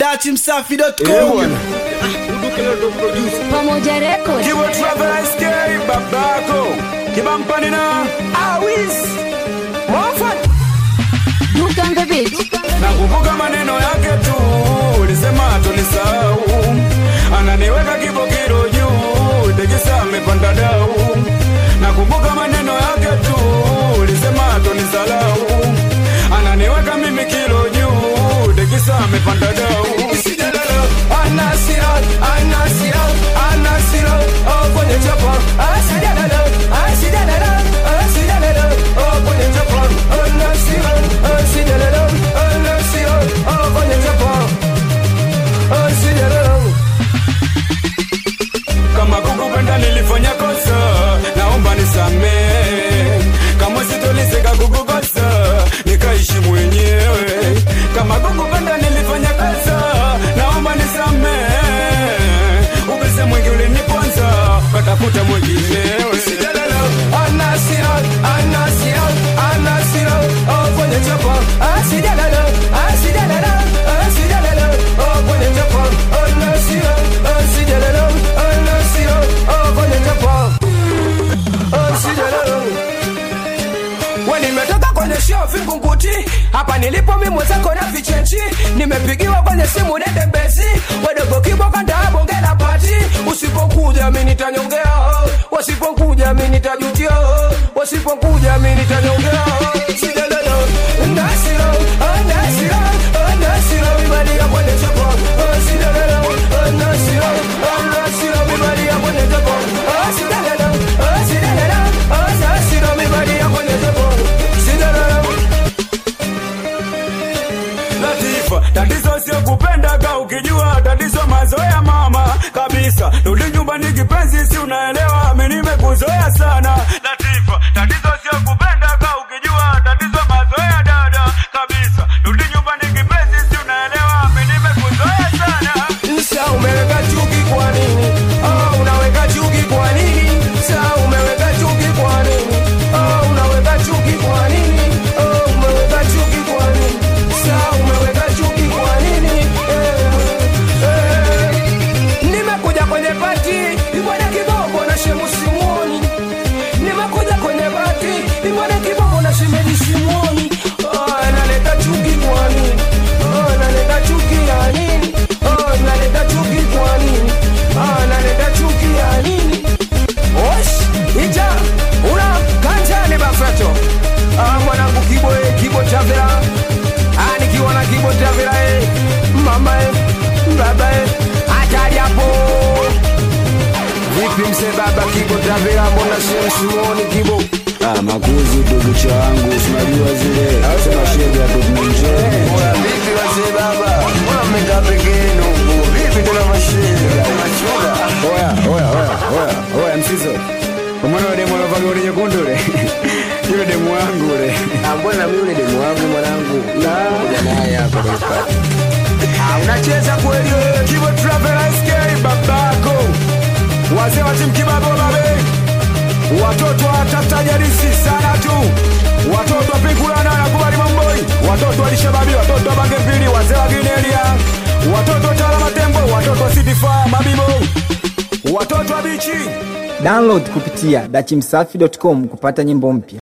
dachimsafi.com Pamoja Records. Kibo Travel SK babako Kibampani na Awis Mofat Duke on the beat. Nakumbuka maneno yake tu Ulisema tulisahau Ananiweka kibo kilo juu Tekisa amepanda dau Nakumbuka maneno yake tu Ulisema tunisalau Ananiweka mimi kilo juu Tekisa amepanda dau Anasira, anasira, anasira Oh kwenye chapa Asidalala, asidalala, asidalala Oh kwenye chapa Anasira, asidalala, anasira Oh kwenye chapa Asidalala kama kukupenda nilifanya kosa, naomba nisamee. Kama sitoliseka kukukosa, nikaishi mwenyewe. Kama kukupenda nilifanya kosa, naomba nisamee. Upese mwingi uliniponza, katafuta mwinginewe. Sijalala, anasira, anasira, anasira, oh, kwenye chapa. Asijalala, asijalala, asijalala, oh, kwenye chapa. Anasira, asijalala, anasira, oh, kwenye chapa. Asijalala. We nimetoka kwenye show Vingunguti, hapa nilipo mimi mwenzako na vichenchi, nimepigiwa kwenye simu nende besi, wadogo kibo kanda bonge la pati, usipokuja mimi nitanyongea, wasipokuja mimi nitajutia, wasipokuja mimi nitanyongea. Sijalala, nasira, nasira, nasira, mibalia kwenye chapa, sijalala, nasira, nasira, mibalia kwenye chapa, sijalala, sijalala, nasira, mibalia kwenye chapa, sijalala. Latifa, tatizo sio kupendaga, ukijua tatizo mazoea mama kabisa. Rudi nyumbani kipenzi, si unaelewa, mimi nimekuzoea sana. Latifa, tatizo sio kupendaga, ukijua tatizo mazoea dada kabisa. Rudi nyumbani kipenzi, si unaelewa, mimi nimekuzoea sana. Sasa umeweka chuki kwa nini? Oh, unaweka chuki kwa nini? Sasa umeweka chuki kwa nini? Oh, unaweka chuki kwa nini? Oh, umeweka chuki kwa nini? Sasa umeweka chuki kwa nini? Eh, eh. Nimekuja kwenye pati, ibwana kiboko na shemu simuoni. Nimekuja kwenye pati, ibwana kiboko na shemeji simuoni. Oh, analeta chuki kwa nini? Oh, analeta chuki ya nini? Oh, analeta chuki kwa nini? Oh, analeta chuki ya nini? Osh, ija, una kanjani bafeto. Ah, mwanangu kibo eh, kibo chavera. Ah, nikiwa na kibo chavera eh. Mama eh, baba eh. Hatari hapo. Vipi mse baba kibo chavera mbona shem simuoni kibo? Ah, makuzi ndugu cha wangu sinajua zile sema shega tukunjeni Bora vipi wazee baba? Mbona mmekaa peke yenu? Vipi tena mashehe? Machuga. oya oya oya oya oya msizo umwana ule demu alavaga ule nyekundu ule yule demu wangu ule Ah, mbona mimi yule demu wangu mwanangu? Kuja naye hapa kwenye party. Ah, unacheza kweli wewe Kibo Travel SK babako. Wazee wa timu kibabo babe. Watoto watafuta jarisi sana tu. Watoto wapigulana na kubali mamboi. Watoto walishababi, watoto wa bange mbili, wazee wa Ginelia. Watoto wa Tala Matembo, watoto wa City Fire, Mabibo. Watoto wa bichi. download kupitia dachimsafi.com kupata nyimbo mpya